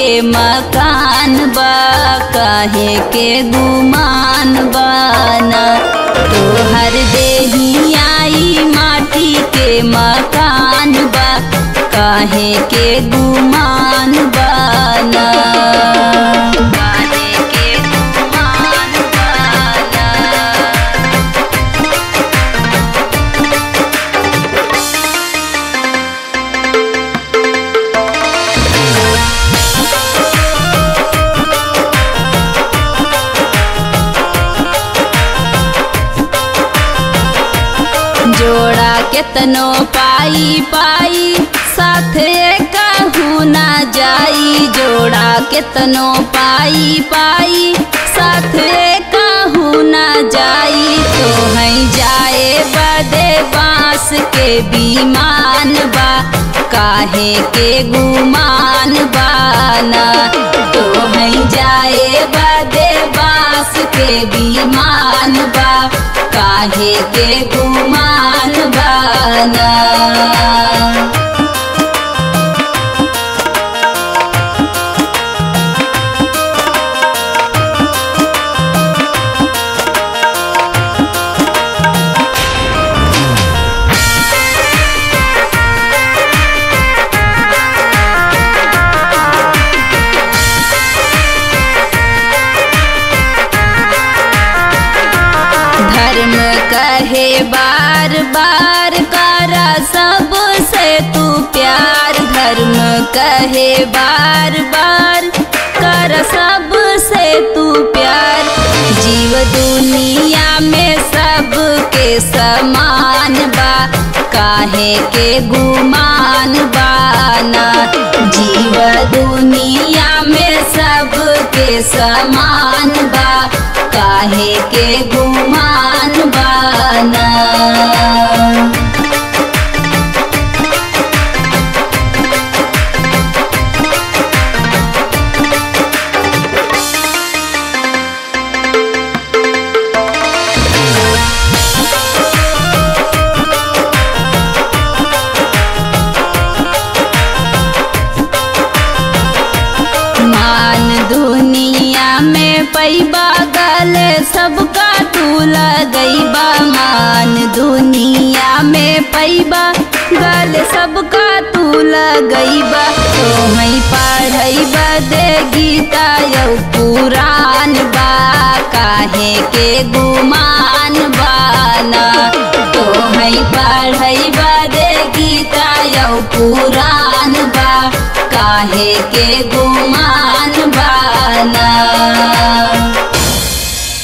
के मकान बा काहे के गुमान बाना तोहर देही आई माटी के मकान बा काहे के गुमान बाना काहे के गुमान बाना जोड़ा केतनो पाई पाई साथे कहू ना जाई जोड़ा केतनो पाई पाई साथे कहू ना जाई तो है जाए बदे बांस के बीमान बा काहे के गुमान बाना तो है जाए बदे बांस के बीमान बा काहे के गुमान बाना धर्म कहे बार बार करा सबसे तू प्यार धर्म कहे बार बार कर सबसे तू प्यार जीव दुनिया में सबके समान बा काहे के गुमान बाना जीव दुनिया में सबके समान बा काहे के गुमान बाना मान दुनिया में पैबा गले सबका तू लगैबा मान दुनिया में पैबा गले सबका तू लगैबा तो मैं पढ़ैबा दे गीता यौ पुराण बा काहे के गुमान बाना तो मैं पढ़ैबा दे गीता यौ पुराण बा काहे के गुमान